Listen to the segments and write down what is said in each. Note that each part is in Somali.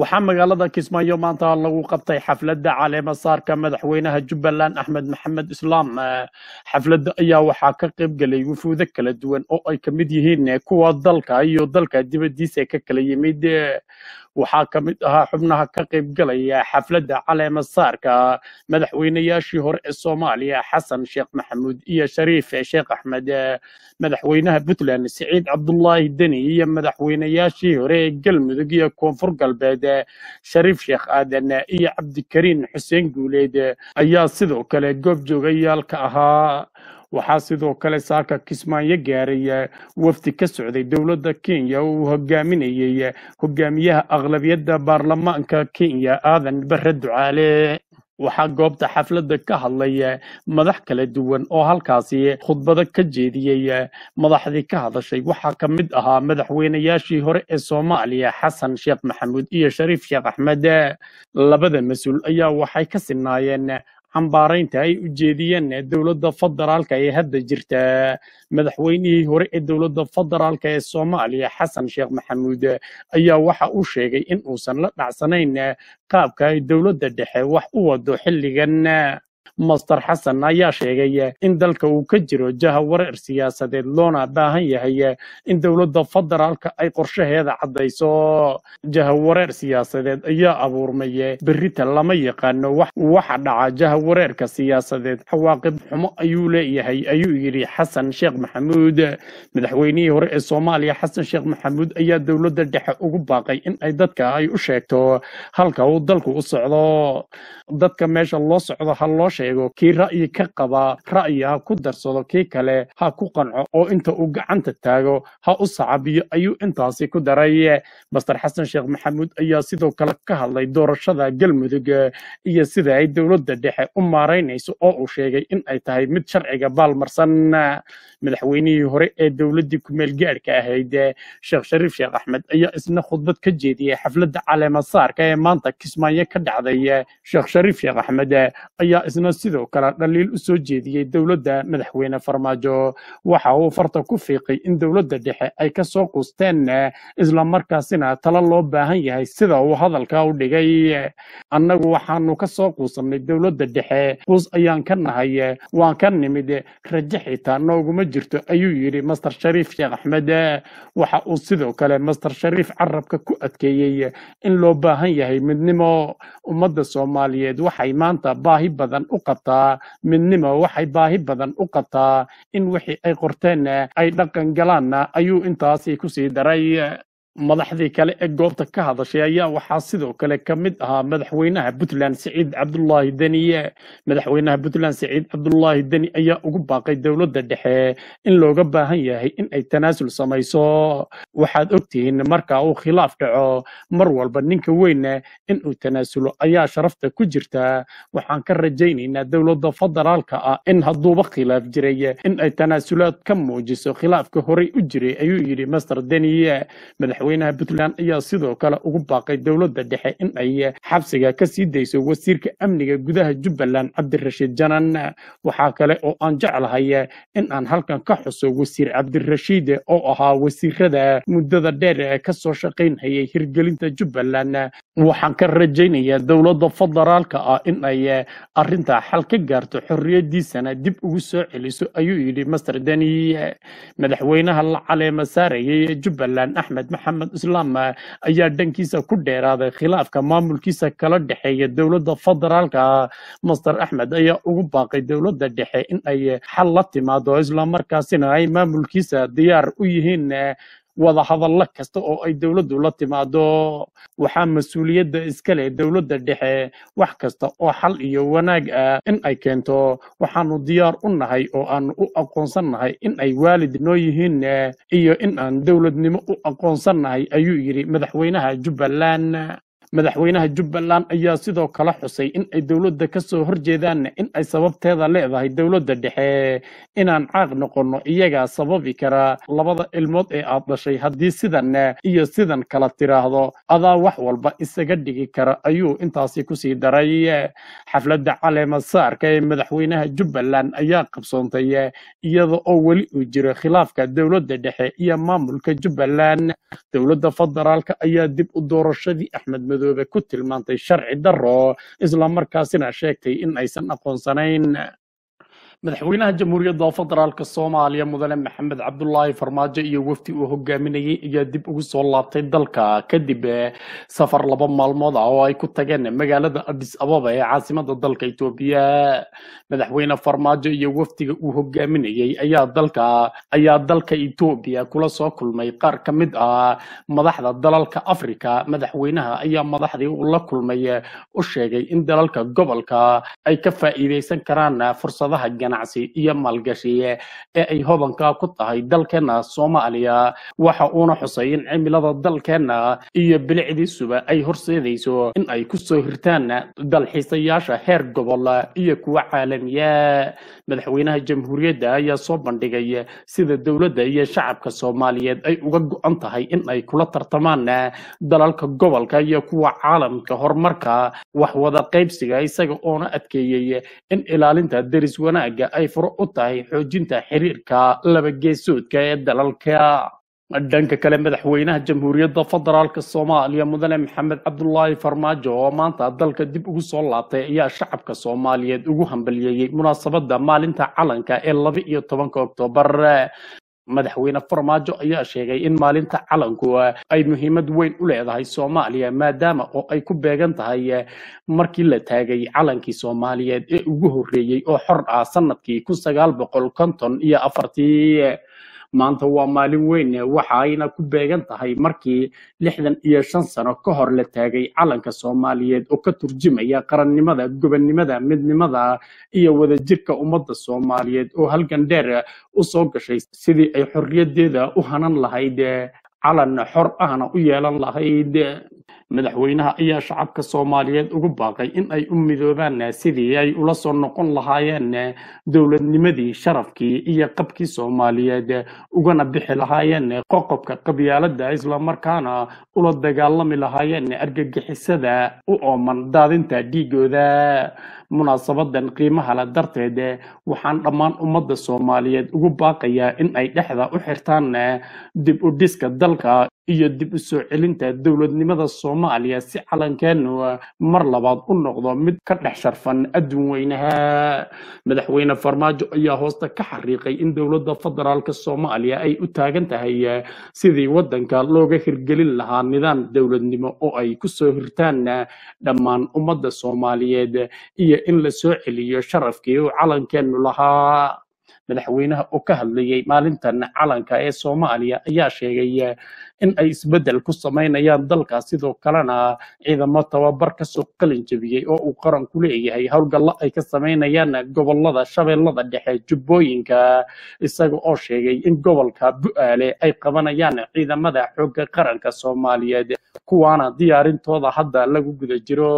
waxaa magaalada kismaayo maanta lagu qabtay xafladda caleema saarka madaxweynaha jubbaland axmed maxamed islaam Eh, xafladda ayaa waxaa ka qayb gelay wufuudo kala duwan oo ay ka mid yihiin eh, kuwa dalka iyo dalka dibaddiisa ka kala yimid Eh, waxaa ka mid ahaa xubnaha ka qayb galaya xafladda caleema saarka madaxweynayaashii hore ee soomaaliya xasan sheekh maxamuud iyo shariif sheekh axmed Eh, madaxweynaha puntland siciid cabdulaahi deni iyo madaxweynayaashii hore ee galmudug iyo koonfur galbeed eh, shariif sheekh aadan eh, iyo cabdikariin xuseen guuleed eh, ayaa sidoo kale goob joogayaalka ahaa waxaa sidoo kale saaka kismaayo gaaray eh, wafdi ka socday dowladda kenya oo uu hogaaminayey eh, hogaamiyaha aqlabiyadda baarlamaanka kenya aadan bare ducaale waxaa goobta xafladda ka hadlay eh, madax kala duwan oo halkaasi khudbado ka jeediyey eh, madaxdii ka hadashay waxaa ka mid ahaa madaxweynayaashii hore ee soomaaliya xasan sheekh maxamuud iyo shariif sheekh axmed Eh, labada mas-uul ayaa waxay ka sinaayeen eh, cambaaraynta ay u jeediyeen eh, dowladda federaalka ee hadda jirta madaxweynihii hore ee dowladda federaalka ee soomaaliya xasan sheekh maxamuud eh, ayaa waxa uu sheegay in uusan la dhacsanayn eh, qaabka ay dowladda dhexe wax u wado xilligan eh, master xasan ayaa sheegay eh, in dalka uu ka jiro jaha wareer siyaasadeed loona baahan yahay eh, in dowladda federaalka ay qorshaheeda caddayso jaha wareer siyaasadeed ayaa abuurmay eh, berrita lama yaqaano wax waxa dhaca jaha wareerka siyaasadeed cawaaqib xumo ayuu leeyahay ayuu yidhi xasan sheekh maxamuud madaxweynihii hore ee soomaaliya xasan sheekh maxamuud ayaa dowladda dhexe ugu baaqay in ay dadka ay u sheegto halka uu dalku u socdo dadka meesha loo socdo ha loo sheego kii ra'yi ka qaba ra'yi ha ku darsado kii kale ha ku qanco oo inta uu gacanta taago ha u sacabiyo ayuu intaasi ku daray master xasan sheekh maxamuud ayaa sidoo kale ka hadlay doorashada galmudug eh, iyo sida ay dowladda dhexe u maaraynayso oo uu sheegay in ay tahay mid sharciga baalmarsan madaxweynihii hore ee dowladdii kumeel gaadhka ahayd eh, sheekh shariif sheekh axmed ayaa isna khudbad ka jeediyey xafladda caleema saarka ee maanta kismaayo ka dhacday eh, sheekh shariif sheekh axmed eh, ayaa isna sidoo kale dhaliil u soo jeediyey dowladda madaxweyne farmaajo waxa uu farta ku fiiqay in dowladda dhexe ay ka soo quusteen eh, islamarkaasina talo loo baahan yahay sida uu hadalka u dhigay annagu waxaanu ka soo quusannay dowladda dhexe quus ayaan ka nahay eh, waan ka nimid eh, rajo xitaa nooguma jirto ayuu yidhi master shariif sheekh axmed eh, waxa uu sidoo kale master shariif carabka ku adkeeyey eh, in loo baahan yahay midnimo ummadda soomaaliyeed waxay maanta baahi badan u qabtaa midnimo waxay baahi badan u qabtaa in wixii ay qorteen eh, ay dhaqan galaanna ayuu intaasi kusii daray madaxdii kale ee goobta ka hadashay ayaa waxaa sidoo kale ka mid ahaa madaxweynaha puntland siciid cabdulaahi deni madaxweynaha puntland siciid cabdulaahi deni ayaa ugu baaqay dowladda dhexe in looga baahan yahay in ay tanaasul samayso waxaad ogtihiin marka uu khilaaf dhaco mar walba ninka weyne in uu tanaasulo ayaa sharafta ku jirta waxaan ka rajaynaynaa dowladda federaalka ah in hadduuba khilaaf jiray in ay tanaasulaad ka muujiso khilaafka horey u jiray ayuu yidhi master deni madaxweynaha puntland ayaa sidoo kale ugu baaqay dowladda dhexe in ay xabsiga ka sii dayso wasiirka amniga gudaha jubbaland cabdirashiid janan waxaa kale oo aan jeclahay in aan halkan ka xuso wasiir cabdirashiid oo ahaa wasiirada muddada dheer ee ka soo shaqaynhayay hirgelinta jubbaland waxaan ka rajaynayaa dowladda federaalka ah in ay arrintaa xal ka gaarto xorriyadiisana dib ugu soo celiso ayuu yidhi master deni madaxweynaha la caleema saarayay ee jubbaland axmed maxamed islaam ayaa dhankiisa ku dheeraaday khilaafka maamulkiisa kala dhexeeya dowladda federaalka master axmed ayaa ugu baaqay dowladda dhexe in ay xal la timaado islamarkaasina ay maamulkiisa diyaar u yihiin eh, wada hadallo kasta oo ay dowladdu la timaado waxaa mas-uuliyadda iska leh dowladda dhexe wax kasta oo xal iyo wanaag ah in ay keento waxaanu diyaar u nahay oo aanu u aqoonsan nahay in ay waalid noo yihiin eh, iyo in aan dowladnimo u aqoonsan nahay ayuu yidhi madaxweynaha jubbaland madaxweynaha jubbaland ayaa sidoo kale xusay in ay dowladda ka soo horjeedaan in ay sababteeda leedahay dowladda dhexe inaan caaq noqonno iyagaa sababi kara labada ilmood ee aad dhashay haddii sidan iyo sidan kala tiraahdo adaa wax walba isaga dhigi kara ayuu intaasi kusii daray xafladda caleema saarka ee madaxweynaha jubbaland ayaa qabsoontay iyada oo weli uu jiro khilaafka dowladda dhexe iyo maamulka jubbaland dowladda federaalka ayaa dib u doorashadii axmed madoobe ku tilmaantay sharci darro islamarkaasina sheegtay in aysan aqoonsanayn madaxweynaha jamhuuriyadda federaalk soomaaliya mudane maxamed cabdulaahi farmaajo iyo wafdi uu hogaaminayay ayaa dib ugu soo laabtay dalka kadib eh, safar laba maalmood ah oo ay ku tageen magaalada adis ababa ee caasimada dalka etoobiya madaxweyne farmaajo iyo wafdiga uu hogaaminayay ayaa dalka ayaa dalka etoobiya kula soo kulmay qaar ka mid ah madaxda dalalka afrika madaxweynaha ayaa madaxdii uu la kulmay eh, u sheegay in dalalka gobolka ay ka faa'iidaysan karaan eh, fursadaha ganacsi iyo maalgashi ee ay hodanka ku tahay dalkeena soomaaliya waxa uuna xusay in cimilada dalkeena iyo bilicdiisuba ay horseedayso in ay kusoo hirtaan dalxiisayaasha heer gobol iyo kuwa caalamiya madaxweynaha jamhuuriyadda ayaa soo bandhigay sida dowladda iyo shacabka soomaaliyeed ay uga go-an tahay in ay kula tartamaan dalalka gobolka iyo kuwa caalamka horumarka wax wada qaybsiga isaga oona adkeeyey in ilaalinta deris wanaagga ay furo u tahay xoojinta xiriirka laba geesoodka ee dalalka dhanka kale madaxweynaha jamhuuriyadda federaalk soomaaliya mudane maxamed cabdulaahi farmaajo oo maanta dalka dib ugu soo laabtay ayaa shacabka soomaaliyeed ugu hambaliyeeyey munaasabadda maalinta calanka ee laba iyo tobanka oktoobar madaxweyne farmaajo ayaa sheegay in maalinta calanku ay muhiimad weyn u leedahay soomaaliya maadaama oo ay ku beegan tahay markii la taagay calankii soomaaliyeed ee ugu horreeyey oo xor ah sanadkii kun sagaal boqol konton iyo afartii maanta waa maalin weyn waxa ayna ku beegan tahay markii lixdan iyo shan sano ka hor la taagay calanka soomaaliyeed oo ka turjumaya qarannimada gobonnimada midnimada iyo wadajirka ummadda soomaaliyeed oo halgan dheer u soo gashay sidii ay xorriyaddeeda u hanan lahayd calan xor ahna u yeelan lahayd madaxweynaha ayaa shacabka soomaaliyeed ugu baaqay in ay u midoobaan sidii ay ula soo noqon lahaayeen dowladnimadii sharafkii iyo qabkii soomaaliyeed ugana bixi lahaayeen qoqobka qabyaaladda islamarkaana ula dagaalami lahaayeen argagixisada u ooman daadinta dhiigooda munaasabadan qiimaha le darteed waxaan dhammaan ummadda soomaaliyeed ugu baaqayaa in ay dhexda u xirtaan dib u dhiska dalka iyo dib u soo celinta dowladnimada soomaaliya si calankeenu mar labaad u noqdo mid ka dhex sharfan adduun weynaha madaxweyne farmaajo ayaa hoosta ka xariiqay in dowladda federaalk soomaaliya ay u taagan tahay sidii wadanka looga hirgelin lahaa nidaam dowladnimo oo ay ku soo hirtaan dhammaan ummadda soomaaliyeed iyo in la soo celiyo sharafkii uu calankeenu lahaa madaxweynaha oo ka hadlayay maalintan calanka ee soomaaliya ayaa sheegay in ay isbeddel ku samaynayaan dalka sidoo kalena ciidamo tababar kasoo qalin jebiyey oo uu qaranku leeyahay howlgallo ay ka samaynayaan gobolada shabeellada dhexe jubbooyinka isaga oo sheegay in gobolka bu'aale ay qabanayaan ciidamada xoogga qaranka soomaaliyeed kuwaana diyaarintooda hadda lagu guda jiro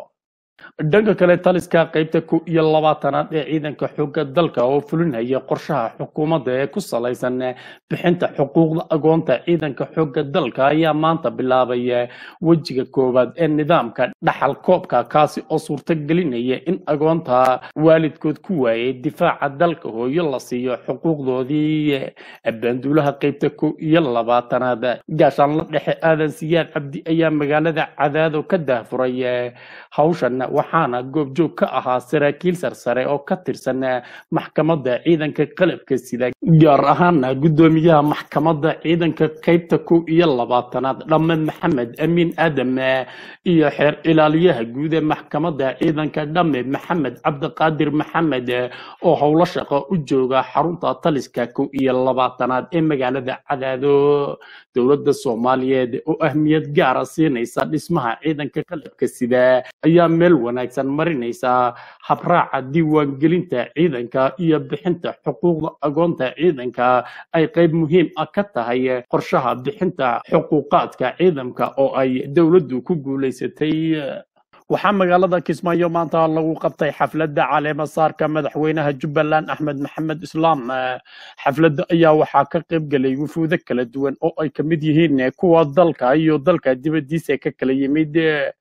dhanka kale taliska qaybta ku iyo labaatanaad ee ciidanka xoogga dalka oo fulinaya qorshaha xukuumadda ee ku salaysan bixinta xuquuqda agoonta ciidanka xoogga dalka ayaa maanta bilaabay wejiga koowaad ee nidaamka dhaxal koobka kaasi oo suurtagelinaya in agoonta waalidkood ku waayay difaaca dalka hooyo la siiyo xuquuqdoodii banduulaha qaybta ku iyo labaatanaad gaashaanla dhexe aadan siyaad cabdi ayaa magaalada cadaado ka daahfuray hawshan waxaana goobjoog ka ahaa saraakiil sarsare oo ka tirsan maxkamadda ciidanka qalabka sida gaar ahaana guddoomiyaha maxkamadda ciidanka qaybta kow iyo labaatanaad dhamme maxamed amiin aadam iyo xeer ilaaliyaha guud ee maxkamadda ciidanka dhamme maxamed cabdiqaadir maxamed oo howlo shaqo u jooga xarunta taliska kow iyo labaatanaad ee magaalada cadaado dowladda soomaaliyeed oo ahmiyad gaara siinaysa dhismaha ciidanka qalabka sida ayaa meel wanaagsan marinaysa habraaca diiwaangelinta ciidanka iyo bixinta xuquuqda agoonta ciidanka ay qayb muhiim ah ka tahay qorshaha bixinta xuquuqaadka ciidanka oo ay dowladdu ku guulaysatay waxaa magaalada kismaayo maanta lagu qabtay xafladda caleema saarka madaxweynaha jubbaland axmed maxamed islaam xafladda ayaa waxaa ka qayb gelay wufuudo kala duwan oo ay ka mid yihiin kuwa dalka iyo dalka dibaddiisa ka kala yimid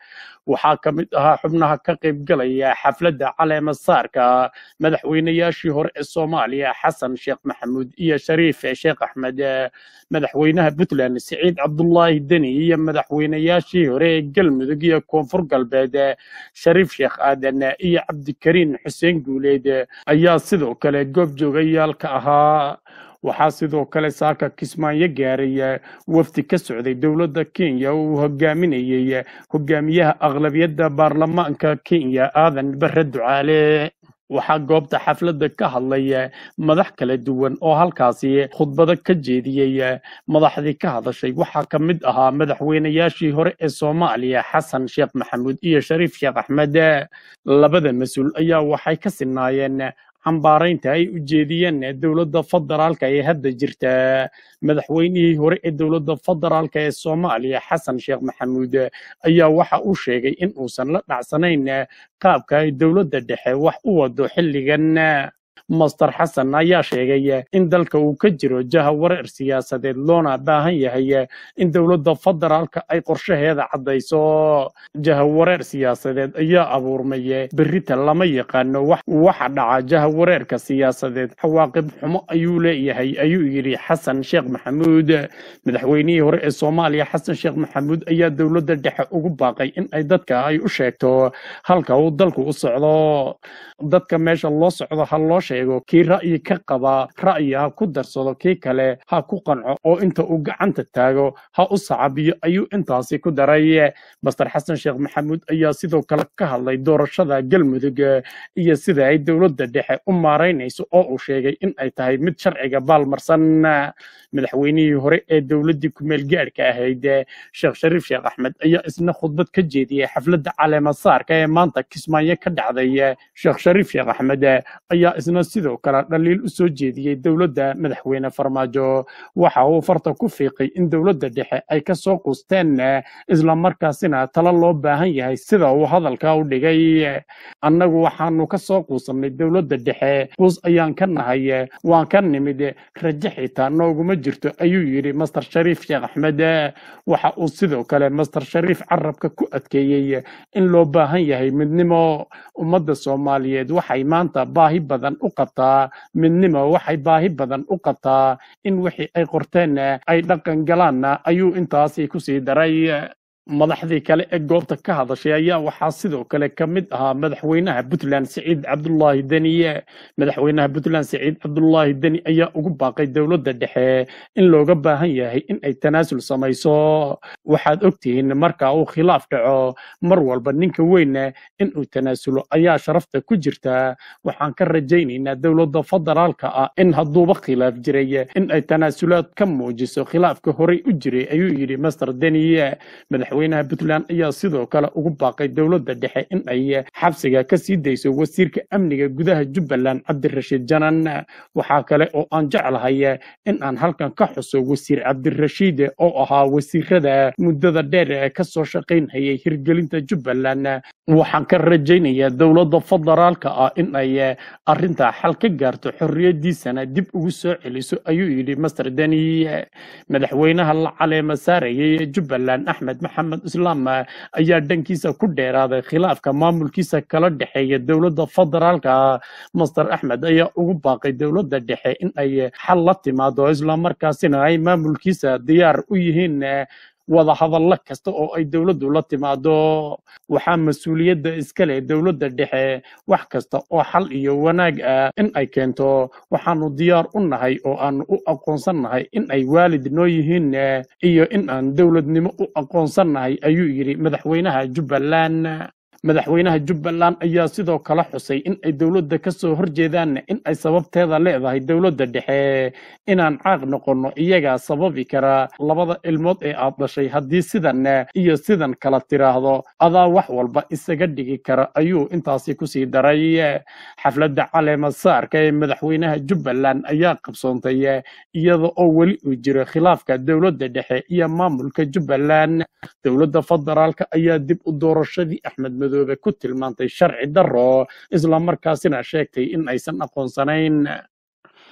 waxaa ka mid ahaa xubnaha ka qaybgalaya xafladda caleema saarka madaxweynayaashii hore ee soomaaliya xasan sheekh maxamuud iyo shariif sheekh axmed madaxweynaha puntland siciid cabdulaahi deni iyo madaxweynayaashii hore ee galmudug iyo koonfur galbeed shariif sheekh aadan iyo cabdikariin xuseen guuleed ayaa sidoo kale goob joogayaalka ahaa waxaa sidoo kale saaka kismaayo gaaray wafdi ka socday dowladda kenya uu hogaaminayey hogaamiyaha aqlabiyadda baarlamaanka kenya aadan bare ducaale waxaa goobta xafladda ka hadlay madax kala duwan oo halkaasi khudbado ka jeediyey madaxdii ka hadashay waxaa ka mid ahaa madaxweynayaashii hore ee soomaaliya xasan sheekh maxamuud iyo shariif sheekh axmed labada mas-uul ayaa waxay ka sinaayeen cambaaraynta ay u jeediyeen dowladda federaalka ee hadda jirta madaxweynihii hore ee dowladda federaalka ee soomaaliya xasan sheekh maxamuud ayaa waxa uu sheegay in uusan la dhacsanayn qaabka ay dowladda dhexe wax u wado xilligan master xasan ayaa sheegay in dalka uu ka jiro jaha wareer siyaasadeed loona baahan yahay in dowladda federaalka ay qorshaheeda caddayso jaha wareer siyaasadeed ayaa abuurmay berrita lama yaqaano waxa dhaca jaha wareerka siyaasadeed cawaaqib xumo ayuu leeyahay ayuu yidhi xasan sheekh maxamuud madaxweynihii hore ee soomaaliya xasan sheekh maxamuud ayaa dowladda dhexe ugu baaqay in ay dadka ay u sheegto halka uu dalku u socdo dadka meesha loo socdo ha loo sheego kii ra'yi ka qaba ra'yi ha ku darsado kii kale ha ku qanco oo inta uu gacanta taago ha u sacabiyo ayuu intaasi ku daray master xasan sheekh maxamuud ayaa sidoo kale ka hadlay doorashada galmudug iyo sida ay dowladda dhexe u maaraynayso oo uu sheegay in ay tahay mid sharciga baalmarsan madaxweynihii hore ee dowladdii kumeel gaadhka ahayd sheekh shariif sheekh axmed ayaa isna khudbad ka jeediyey xafladda caleema saarka ee maanta kismaayo ka dhacday sheekh shariif sheekh axmed ayaa isna sidoo kale dhaliil u soo jeediyey dowladda madaxweyne farmaajo waxa uu farta ku fiiqay in dowladda dhexe ay ka soo quusteen islamarkaasina talo loo baahan yahay sida uu hadalka u dhigay annagu waxaanu ka soo quusannay dowladda dhexe quus ayaan ka nahay waan ka nimid raje xitaa nooguma jirto ayuu yidhi master shariif sheekh axmed waxa uu sidoo kale master shariif carabka ku adkeeyey in loo baahan yahay midnimo ummadda soomaaliyeed waxay maanta baahi badan u qabtaa midnimo waxay baahi badan u qabtaa in wixii ay qorteen ay dhaqan galaanna ayuu intaasi ku sii daray madaxdii kale ee goobta ka hadashay ayaa waxaa sidoo kale ka mid ahaa madaxweynaha puntland siciid cabdulaahi deni madaxweynaha puntland siciid cabdulaahi deni ayaa ugu baaqay dowladda dhexe in looga baahan yahay in ay tanaasul samayso waxaad ogtihiin marka uu khilaaf dhaco mar walba ninka weyn in uu tanaasulo ayaa sharafta ku jirta waxaan ka rajaynaynaa dowladda federaalka ah in hadduuba khilaaf jiray in ay tanaasulaad ka muujiso khilaafka horey u jiray ayuu yidhi master deni madaxweynaha puntland ayaa sidoo kale ugu baaqay dowladda dhexe in ay xabsiga ka sii dayso wasiirka amniga gudaha jubbaland cabdirashiid janan waxaa kale oo aan jeclahay in aan halkan ka xuso wasiir cabdirashiid oo ahaa wasiirada muddada dheer ee ka soo shaqaynhayay hirgelinta jubbaland waxaan ka rajaynayaa dowladda federaalka ah in ay arrintaa xal ka gaarto xorriyadiisana dib ugu soo celiso ayuu yidhi master deni madaxweynaha la caleema saarayay ee jubbaland axmed maxamed islaam ayaa dhankiisa ku dheeraaday khilaafka maamulkiisa kala dhexeeya dowladda federaalka master axmed ayaa ugu baaqay dowladda dhexe in ay xal la timaado islamarkaasina ay maamulkiisa diyaar u yihiin wada hadallo kasta oo ay dowladdu la timaado waxaa mas-uuliyadda iska leh dowladda dhexe wax kasta oo xal iyo wanaag ah in ay keento waxaanu diyaar u nahay oo aanu u aqoonsan nahay in ay waalid noo yihiin iyo in aan dowladnimo u aqoonsan nahay ayuu yidhi madaxweynaha jubbaland madaxweynaha jubbaland ayaa sidoo kale xusay in ay dowladda ka soo horjeedaan in ay sababteeda leedahay dowladda dhexe inaan caaq noqonno iyagaa sababi kara labada ilmood ee aad dhashay haddii sidan iyo sidan kala tiraahdo adaa wax walba isaga dhigi kara ayuu intaasi kusii daray xafladda caleema saarka ee madaxweynaha jubbaland ayaa qabsoontay iyada oo weli uu jiro khilaafka dowladda dhexe iyo maamulka jubbaland dowladda federaalka ayaa dib u doorashadii axmed madoobe ku tilmaantay sharci daro islamarkaasina sheegtay in aysan aqoonsanayn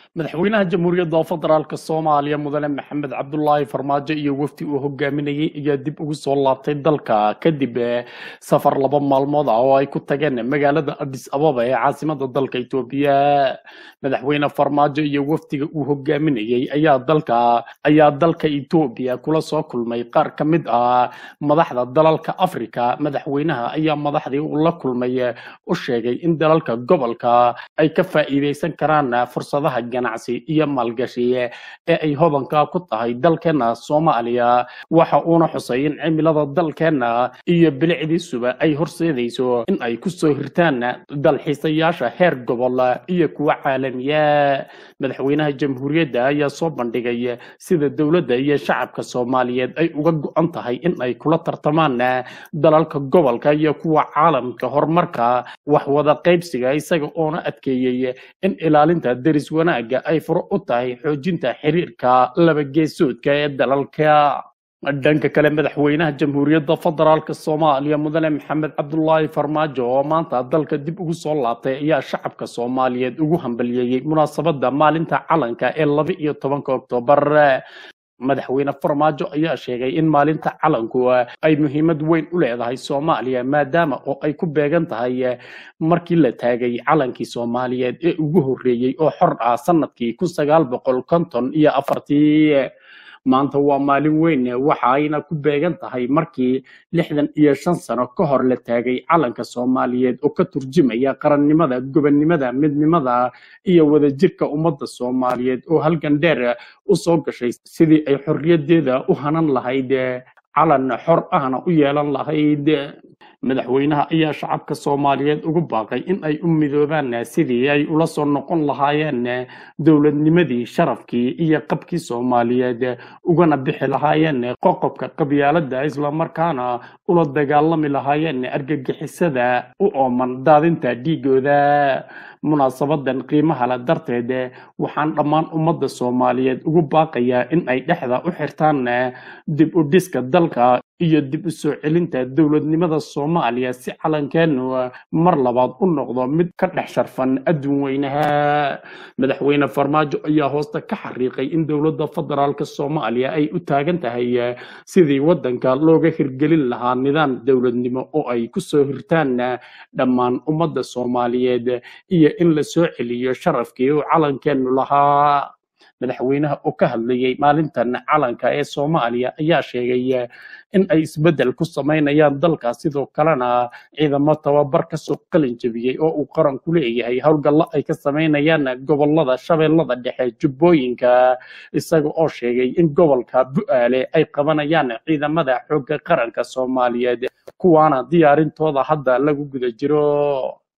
madaxweynaha jamhuuriyadda federaalk soomaaliya mudane maxamed cabdulaahi farmaajo iyo wafdi uu hogaaminayay ayaa dib ugu soo laabtay dalka kadib safar laba maalmood ah oo ay ku tageen magaalada adis ababa ee caasimada dalka etoobiya madaxweyne farmaajo iyo wafdiga uu hogaaminayay ayaa dalka ayaa dalka etoobiya kula soo kulmay qaar ka mid ah madaxda dalalka afrika madaxweynaha ayaa madaxdii uu la kulmay u sheegay in dalalka gobolka ay ka faa'iidaysan karaan fursadaha ganacsi iyo maalgashi ee ay hodanka ku tahay dalkeena soomaaliya waxa uuna xusay in cimilada dalkeena iyo bilicdiisuba ay horseedayso in ay kusoo hirtaan dalxiisayaasha heer gobol iyo kuwa caalamiya madaxweynaha jamhuuriyadda ayaa soo bandhigay sida dowladda iyo shacabka soomaaliyeed ay uga go-an tahay in ay kula tartamaan dalalka gobolka iyo kuwa caalamka horumarka wax wada qaybsiga isaga oona adkeeyey in ilaalinta deris wanaagga ay furo u tahay xoojinta xiriirka laba geesoodka ee dalalka dhanka kale madaxweynaha jamhuuriyadda federaalk soomaaliya mudane maxamed cabdulaahi farmaajo oo maanta dalka dib ugu soo laabtay ayaa shacabka soomaaliyeed ugu hambaliyeeyey munaasabadda maalinta calanka ee laba iyo tobanka oktoobar madaxweyne farmaajo ayaa sheegay in maalinta calanku ay muhiimad weyn u leedahay soomaaliya maadaama oo ay ku beegan tahay markii la taagay calankii soomaaliyeed ee ugu horreeyey oo xor ah sanadkii kun sagaal boqol konton iyo afartii maanta waa maalin weyn waxa ayna ku beegan tahay markii lixdan iyo shan sano ka hor la taagay calanka soomaaliyeed oo ka turjumaya qarannimada gobonnimada midnimada iyo wadajirka ummadda soomaaliyeed oo halgan dheer u soo gashay sidii ay xorriyaddeeda u hanan lahayd calan xor ahna u yeelan lahayd madaxweynaha ayaa shacabka soomaaliyeed ugu baaqay in ay u midoobaan sidii ay ula soo noqon lahaayeen dowladnimadii sharafkii iyo qabkii soomaaliyeed ugana bixi lahaayeen qoqobka qabyaaladda islamarkaana ula dagaalami lahaayeen argagixisada u ooman daadinta dhiigooda munaasabadan qiimaha le darteed waxaan dhammaan ummadda soomaaliyeed ugu baaqayaa in ay dhexda u xirtaan dib u dhiska dalka iyo dib u soo celinta dowladnimada soomaaliya si calankeenu mar labaad u noqdo mid ka dhex sharfan adduun weynaha madaxweyne farmaajo ayaa hoosta ka xariiqay in dowladda federaalk soomaaliya ay u taagan tahay sidii waddanka looga hirgelin lahaa nidaam dowladnimo oo ay ku soo hirtaan dhammaan ummadda soomaaliyeed iyo in la soo celiyo sharafkii uu calankeenu lahaa madaxweynaha oo ka hadlayay maalintan calanka ee soomaaliya ayaa sheegay in ay isbeddel ku samaynayaan dalka sidoo kalena ciidamo tababar kasoo qalin jebiyey oo uu qaranku leeyahay howlgallo ay ka samaynayaan gobolada shabeellada dhexe jubbooyinka isaga oo sheegay in gobolka bu'aale ay qabanayaan ciidamada xoogga qaranka soomaaliyeed kuwaana diyaarintooda hadda lagu guda jiro